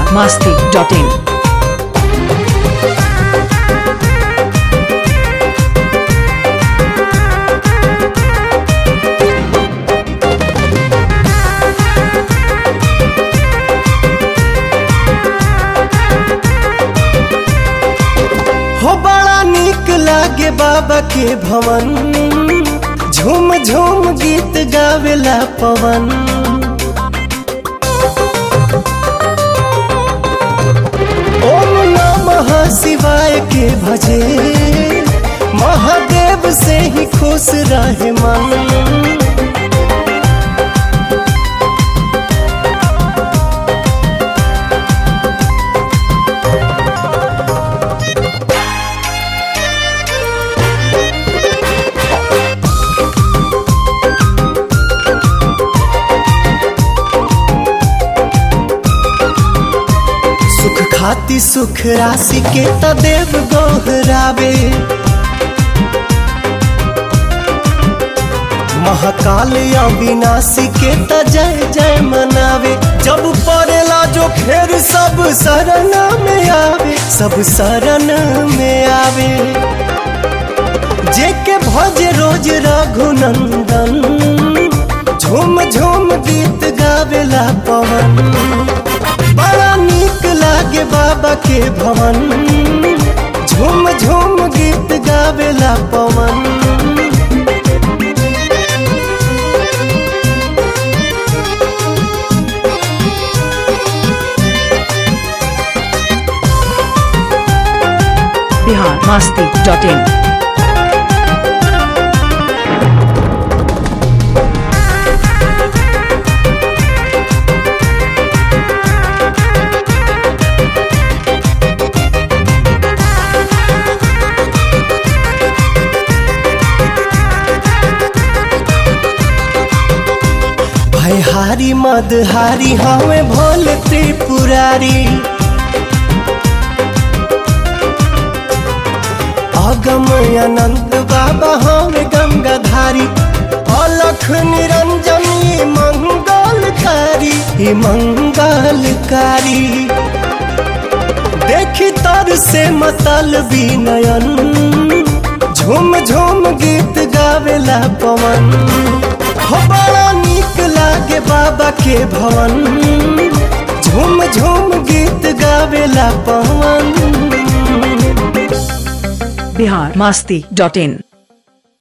masti.in. हो बड़ा निक लागे बाबा के भवन झूम झूम गीत गावेला पवन ओम नमः शिवाय के भजे महादेव से ही खुश रहे मन सुख खाती सुख राशि के त देव गोहरावे महाकाल अविनाशी के त जय जय मनावे जब पड़ेला जो खेर सब शरण में आवे सब शरण में आवे जे के भज रोज रघुनंदन झूम झूम गीत गावेला पवन बड़ा निक लागे बाबा के भवन झूम झूम गीत गावेला पवन Bihar masti.in. भयहारी मदहारी हमें भोले त्रिपुरारी अगम अनंत बाबा हमें गंगाधारी अलख निरंजनी मंगलकारी ई मंगलकारी देखी तर से मतल नयन झूम झूम गीत गावेला पवन हो बड़ा निक लागे बाबा के भवन झूम झूम गीत गावेला पवन Bihar masti.in.